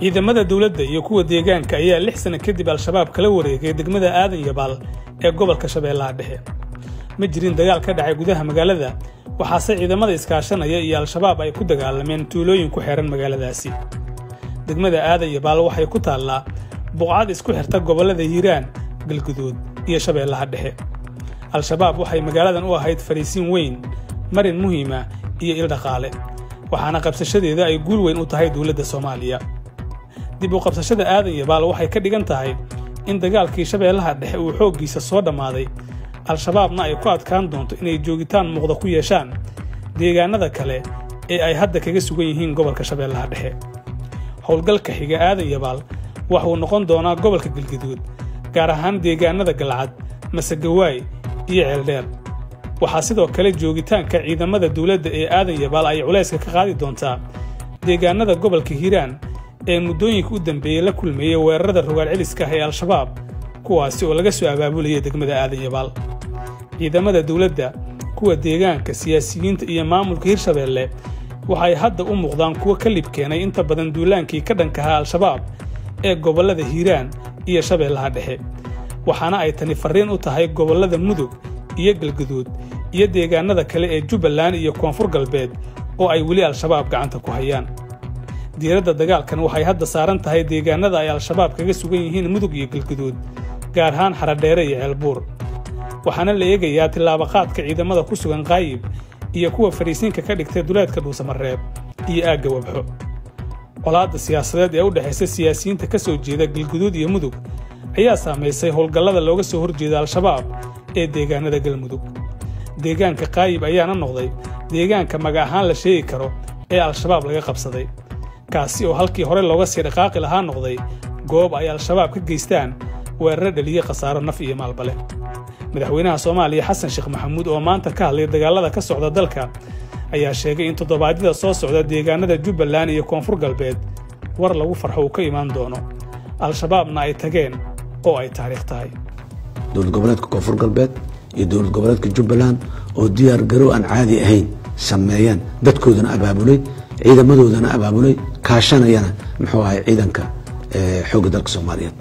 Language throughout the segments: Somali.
ciidamada dowladda iyo kuwa deegaanka ayaa lix sano kadib al-shabaab kala wareegay degmada aadan yabaal ee gobolka shabeellaha dhexe ma jirin dagaal ka dhacay gudaha magaalada waxaase ciidamada iskaashanaya iyo al-shabaab ay ku dagaalameen tuulooyin ku xeehan magaaladaasi degmada aadan yabaal waxay ku taallaa buqcad isku xirta gobollada hiiraan galguduud iyo shabeellaha dhexe al-shabaab waxay magaaladan u ahayd fariisiin weyn marin muhiima iyo il dhaqaale waxaana qabsashadeeda ay guul weyn u tahay dowladda soomaaliya dib u qabsashada aadan yabaal waxay ka dhigan tahay in dagaalkii shabeellaha dhexe uu xooggiisa soo dhammaaday al-shabaabna ay ku adkaan doonto inay joogitaan muuqda ku yeeshaan deegaanada kale ee ay hadda kaga sugan yihiin gobolka shabeellaha dhexe howlgalka xiga aadan yabaal waxuu noqon doonaa gobolka galgaduud gaar ahaan deegaanada galcad masegawaay iyo ceeldheer waxaa sidoo kale joogitaanka ciidamada dowladda ee aadan yabaal ay culayska ka qaadi doontaa deegaanada gobolka hiiraan ee muddooyinka u dambeeyey la kulmeeyey weerarada rogaal celiska ah ee al-shabaab kuwaasi oo laga soo abaabulaya degmada aadan yabaal ciidamada dowladda kuwa deegaanka siyaasiyiinta iyo maamulka hirshabeelle waxay hadda u muuqdaan kuwo ka lib keenay inta badan duulaankii ka dhankahaa al-shabaab ee gobollada hiiraan iyo shabeellaha dhexe waxaana ay tani farriin u tahay gobollada mudug iyo galguduud iyo deegaanada kale ee jubbaland iyo koonfur galbeed oo ay weli al-shabaab gacanta ku hayaan diiradda dagaalkan waxay hadda saaran tahay deegaanada ay al-shabaab kaga sugan yihiin mudug iyo galguduud gaar ahaan xaradheere iyo ceelbuur waxaana la eegayaa tillaabaqaadka ciidamada ku sugan qaayib iyo kuwa fariisiinka ka dhigtay duleedka dhuusamareeb iyo aagga wabxo colaadda siyaasadeed ee u dhexaysa siyaasiyiinta ka soo jeeda galguduud iyo mudug ayaa saamaysay howlgallada looga soo horjeeda al-shabaab ee deegaanada galmudug deegaanka qaayib ayaana noqday deegaanka maga ahaan la sheegi karo ee al-shabaab laga qabsaday kaasi oo halkii hore looga sii dhaqaaqi lahaa noqday goob ay al-shabaab ka geystaan weeraro dhaliye khasaaro naf iyo maalbale madaxweynaha soomaaliya xasan sheekh maxamuud oo maanta ka hadlay dagaalada ka socda dalka ayaa sheegay in toddobaadyada soo socda deegaanada jubbaland iyo koonfur galbeed war lagu farxo uu ka imaan doono al-shabaabna ay tageen oo ay taariikh tahay dowlad goboleedka koonfur galbeed iyo dowlad goboleedka jubbaland oo diyaar garow aan caadi ahayn sameeyeen dadkoodana abaabulay ciidamadoodana abaabulay kaashanayana muxuu ahay ciidanka xoogga dalka soomaaliyeed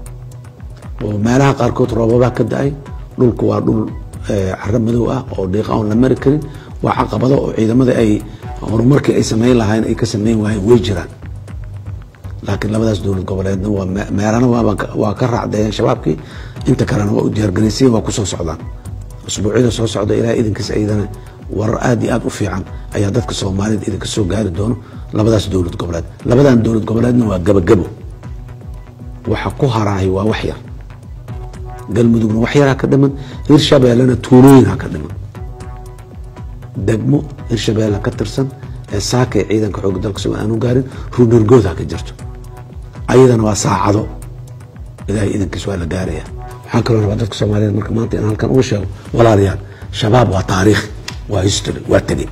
oo meelaha qaarkood roobabaa ka da-ay dhulku waa dhul caro madow ah oo dhiiqa oon la mari karin waa caqabado oo ciidamada ay horumarkii ay samayn lahayn ay ka samayn waayeen way jiraan laakiin labadaas dowlad goboleedna waa meelana waa ka raacdeeyeen shabaabkii inta kalena waa u diyaargaraysayeen waa kusoo socdaan usbuucyada soo socda ilaa idinkiis ayadana warar aad iyo aad u fiican ayaa dadka soomaaliyed idinka soo gaari doono labadaas dowlad goboleed labadan dowlad goboleedna waa gabagabo waxa ku haraay waa wax yar galmudugna wax yar ha ka dhiman hirshabeellena tuulooyin ha ka dhiman degmo hirshabeelle ka tirsan ee saaka ee ciidanka xoogga dalka somalia aanu gaarin ruunargood ha ka jirto ayadana waa saacado ilaahay idankiis waa la gaaraya waxaan kaloo rabaa dadka soomaaliyeed marka maanta inaan halkan uga sheego walaalayaal shabaab waa taariikh waa history waa tegey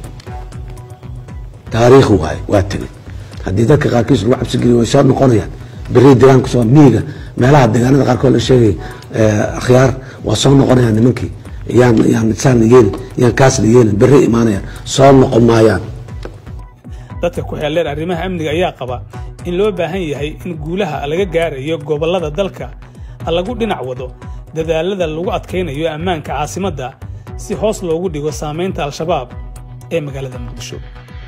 taariikh waaye waa tegey haddii dadka qaarkiis lagu cabsi geliyo way soo noqonayaan beri diraan kusoo miiga meelaha deegaanada qaarkood la sheegay akhyaar waa soo noqonayaan nimankii yaan yaan saan la yeelin yaan kaas la yeelin berri imaanayaan soo noqon maayaan dadka ku xeeldheer arrimaha amniga ayaa qaba in loo baahan yahay in guulaha laga gaarayo gobollada dalka lagu dhinac wado dadaalada lagu adkaynayo ammaanka caasimadda si hoos loogu dhigo saamaynta al-shabaab ee magaalada muqdisho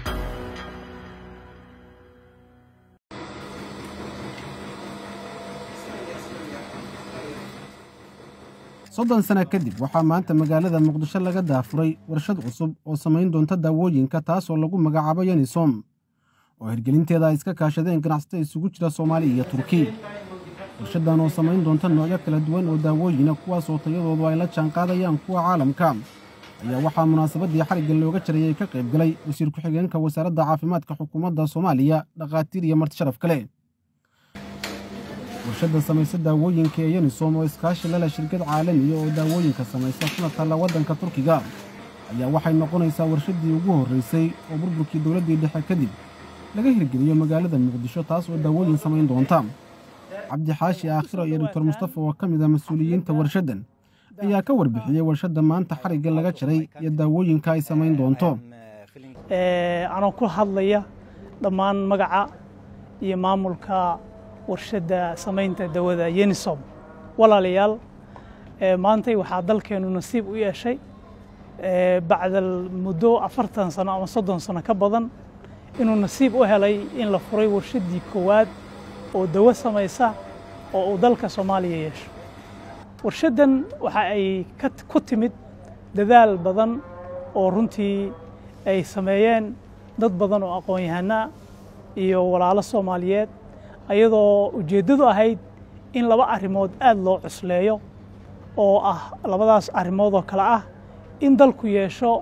soddon sana kadib waxaa maanta magaalada muqdisho laga daafuray warshad cusub oo samayn doonta daawooyinka taasoo lagu magacaabo yanisom oo hirgelinteeda ay iska kaashadeen ganacsato isugu jira soomaaliya iyo turki warshaddan oo samayn doonta noocyo kala duwan oo daawooyina kuwaasoo tayadoodu ay la jaanqaadayaan kuwa caalamka ayaa waxaa munaasabaddii xarigga looga jarayay ka qayb galay wasiir ku-xigeenka wasaaradda caafimaadka xukuumadda soomaaliya dhakhaatiir iyo marti sharaf kale warshadda samaysa daawooyinka ee yanisom oo iskaashi lala shirkad caalamiya oo daawooyinka samaysa kuna taalla waddanka turkiga ayaa waxay noqonaysaa warshaddii ugu horraysay oo burburkii dowladdii dhexe kadib laga hirgeliyo magaalada muqdisho taas oo daawooyin samayn doonta cabdixaashi aakhiro iyo doctor mustafa oo ka mid ah mas-uuliyiinta warshaddan ayaa ka warbixiyey warshadda maanta xarigga laga jaray iyo daawooyinka ay samayn doonto anoo ku hadlaya dhammaan magaca iyo maamulka warshadda samaynta dawada yenisom walaalayaal maantay waxaa dalkeennu nasiib u yeeshay bacdal muddo afartan sano ama soddon sano ka badan inuu nasiib u helay in la furay warshaddii koowaad oo dawo samaysa oo uu dalka soomaaliya yeesho warshaddan waxa ay ku timid dadaal badan oo runtii ay sameeyeen dad badan oo aqoon-yahanaa iyo walaalo soomaaliyeed ayadoo ujeeddadu ahayd in laba arrimood aad loo cusleeyo oo ah labadaas arrimood oo kale ah in dalku yeesho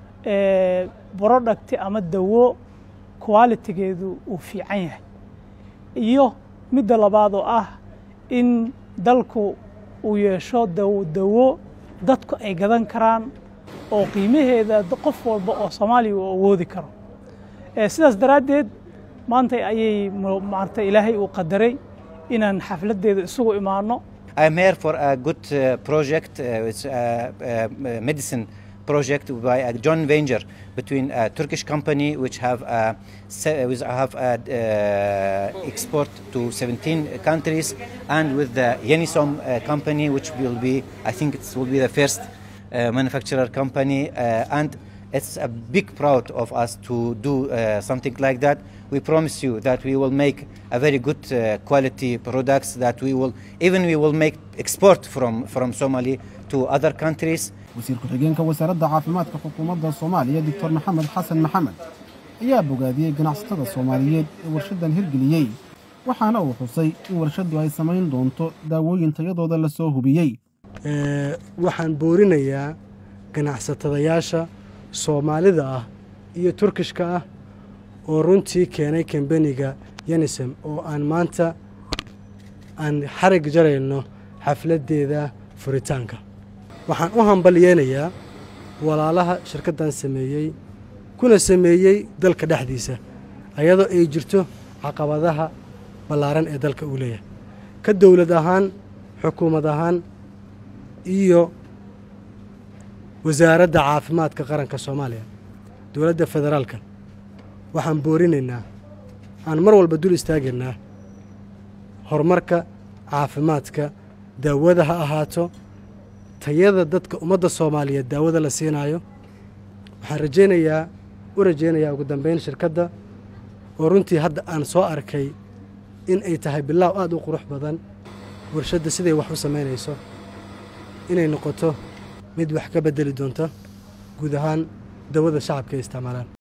brodhacti ama dawo qualitigeedu uu fiican yahay iyo midda labaad oo ah in dalku uu yeesho dawo dadku ay gadan karaan oo qiimaheeda qof walba oo soomaaliya uu awoodi karo sidaas daraaddeed maanta ayay maarata ilaahay uu qadaray inaan xafladdeeda isugu imaano I'm here for a good uh, project. Uh, it's a, a, a medicine project by a joint venture between a Turkish company which have a, which have a, uh, export to 17 countries and with the Yenisom uh, company which will be I think it will be the first uh, manufacturer company uh, and it's a big proud of us to do uh, something like that. We promise you that we will make a very good uh, quality products that we will even we will make export from from Somali to other countries. wasiir ku-xigeenka wasaaradda caafimaadka xukuumadda soomaaliya doctor maxamed xasan maxamed ayaa bogaadiyey ganacsatada soomaaliyeed ee warshaddan hirgeliyey waxaana uu xusay in warshaddu ay samayn doonto daawooyin tayadooda la soo hubiyey waxaan boorinayaa ganacsatadayaasha soomaalida ah iyo turkishka ah oo runtii keenay kambeniga yenisem oo aan maanta aan xarig jarayno xafladdeeda furitaanka waxaan u hambalyeenayaa walaalaha shirkaddan sameeyey kuna sameeyey dalka dhexdiisa ayadoo ay jirto caqabadaha ballaaran ee dalka uu leeyahay ka dowlad ahaan xukuumad ahaan iyo wasaaradda caafimaadka qaranka soomaaliya dowladda federaalka waxaan boorinaynaa aan mar walba dul istaagaynaa horumarka caafimaadka daawada ha ahaato tayada dadka ummadda soomaaliyeed daawada la siinaayo waxaan rajaynayaa u rajaynayaa ugu dambayn shirkadda oo runtii hadda aan soo arkay in ay tahay bilaaw aad u qurux badan warshadda siday wax u samaynayso inay noqoto mid wax ka beddeli doonta guud ahaan dawada shacabka ay isticmaalaan